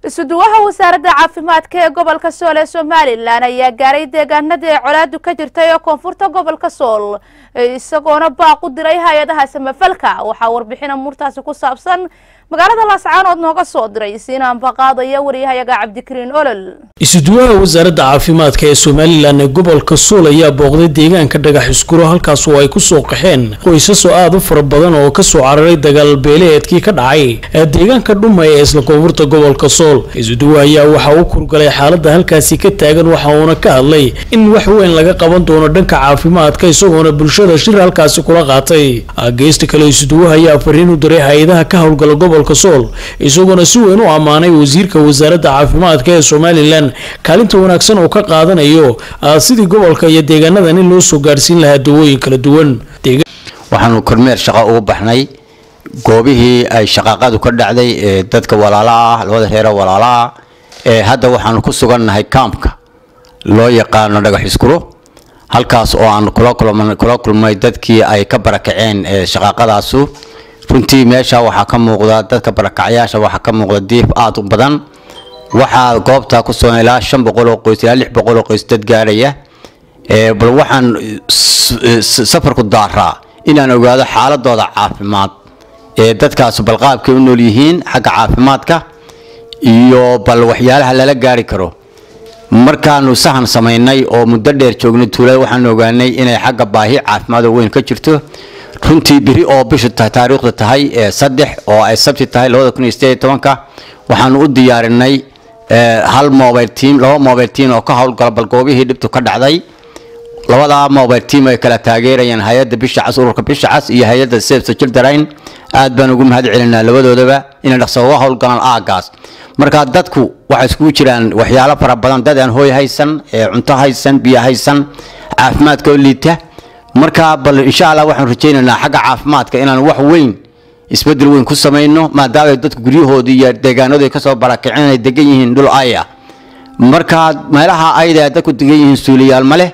isuduwaha wasaaradda caafimaadka ee gobolka sool ee somalilan ayaa gaaray deegaanada ee colaadu ka jirtay ee koonfurta gobolka sool isagoona baaq u diray hay-adaha samafalka waxaa warbixina murtaasi ku saabsan magaalada laascaanood nooga soo diray siinaan baqaadaya waryahayaga cabdikariin olol isuduwaha wasaaradda caafimaadka ee somalilan ee gobolka sool ayaa booqday deegaanka dhagax iskuro halkaas oo ay kusoo qaxeen qoysasoo aada u fara badan oo kasoo cararay dagaal beeleedkii ka dhacay ee deegaanka dhumay ee isla koonfurta gobolka sool isuduwaha ayaa waxa uu kurgalay xaalada halkaasi ka taagan waxa uuna ka hadlay in wax weyn laga qaban doono dhanka caafimaadka isagoona bulshada shir halkaasi kula qaatay geesta kale isuduwaha ayaa fariin u diray hay-adaha ka howlgala gobolka sool isagoona si weyn u ammaanay wasiirka wasaaradda caafimaadka ee somalilan kaalinta wanaagsan oo ka qaadanayo sidii gobolka iyo deegaanadan in loo soo gaarsiin lahaa dawooyin kala duwan waxaanu kormeer shaqo ugu baxnay goobihii ay shaqaaqadu ka dhacday ee dadka walaala ah labada reero walaala ah ee hadda waxaanu ku sugannahay kaamka loo yaqaano dhagax iskuro halkaas oo aanu kula kulmay dadkii ay ka barakaceen ee shaqaaqadaasu runtii meesha waxaa ka muuqda dadka barakacyaasha waxaa ka muuqda diif aada u badan waxaa goobta ku sugan ilaa shan boqol oo qoys ilaa lix boqol oo qoys dad gaaraya bal waxaan safarku daaraa inaan ogaado xaaladooda caafimaad ee dadkaas balqaabkay u nool yihiin xagga caafimaadka iyo bal waxyaalaha lala gaari karo markaanu sahan samaynay oo muddo dheer joognay tuulada waxaanu ogaanay inay xagga baahi caafimaad oo weyn ka jirto runtii biri oo bishu taariikhda tahay ee saddex oo ay sabti tahay labada kun iyo sideed iyo tobanka waxaanu u diyaarinay hal mobile team laba mobile team oo ka howlgala bal goobihii dhibtu ka dhacday labadaa mobile team ay kala taageerayaan hay-adda bisha cas ururka bisha cas iyo hay-adda safety children aad baan ugu mahad celinaa labadoodaba inay dhaqso uga howlgalaan aagaas marka dadku waxay iskugu jiraan waxyaalo fara badan dad aan hooy haysan cunto haysan biyo haysan caafimaadka oo liita marka bal insha allah waxaan rajaynaynaa xagga caafimaadka inaan wax weyn isbedel weyn ku samayno maadaama dadku guryahoodii iyo deegaanadu ay kasoo barakaceen ay degan yihiin dhul ay ah marka meelaha ayda dadku degan yihiin suuliyaal ma leh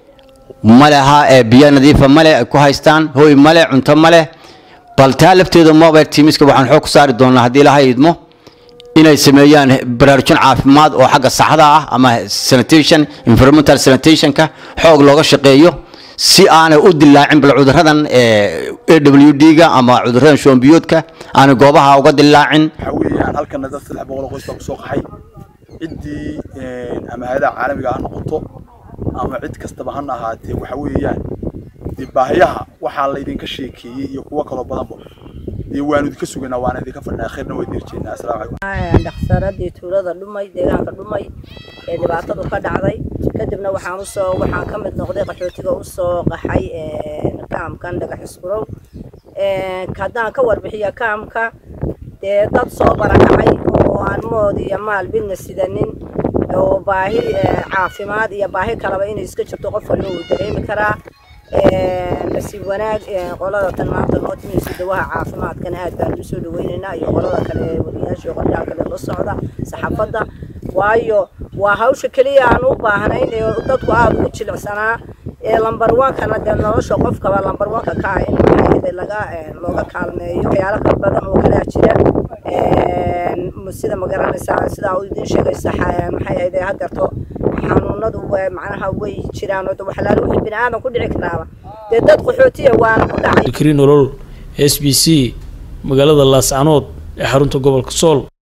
maleha ee biyo nadiifa male ay ku haystaan hooy male cunto male bal taa lafteeda mobile teamiska waxaan xoog ku saari doonaa haddii ilaha idmo inay sameeyaan baraarujin caafimaad oo xagga saxda ah ama sanitation environmental sanitationka xoog looga shaqeeyo si aanay u dilaacin bal cuduradan a w d-ga ama cuduradan shoombiyoodka aanay goobaha uga dilaacin waxaa weeyaan halkana dad saddex boqol oo qoys baa kusoo qaxay ciddii ama hay-adaha caalamiga ha noqoto ama cid kastaba hana ahaatee waxa weeyaan dee baahiyaha waxaa laydinka sheekeeyey iyo kuwo kaloo badanba dee waanu idinka suganaa waana idinka fadhinaa khayrna waa idin rajeynaa assalaamu calaykum dhaqsaradii tuulada dhumay deegaanka dhumay ee dhibaatadu ka dhacday kadibna waxaan usoo waxaan ka mid noqday qaxootiga usoo qaxay kaamkan dhagax iskurow haddaan ka warbixiya kaamka dee dad soo barakacay oo aan mood iyo maal midna sidanin oo baahi caafimaad iyo baahi kalaba inay iska jirto qof waliba uu dareemi karaa nasiib wanaag qolada tan maanta noo timaysa dawaha caafimaadkana aad baan usoo dhaweynaynaa iyo qolada kale ee wariyaasha iyo qolyaha kale la socda saxaafadda waayo waa hawsha keliya aan u baahnayn ee dadku aada ugu jilicsanaa ee lambar wankana dee nolosha qofkaba lambar wanka ka ah in maxay laga looga kaalmeeyo waxyaalo kala badan oo kalea jira sida magaranaysaa sidaa uu idiin sheegaysa maxay ahayd hadeerto xanuunadu macnaha way jiraan oo waxlaalo wixii bini aadan ku dhici karaaba dee dad qaxootiya waana ku dhacay kariin olol s b c magaalada laascanood ee xarunta gobolka sool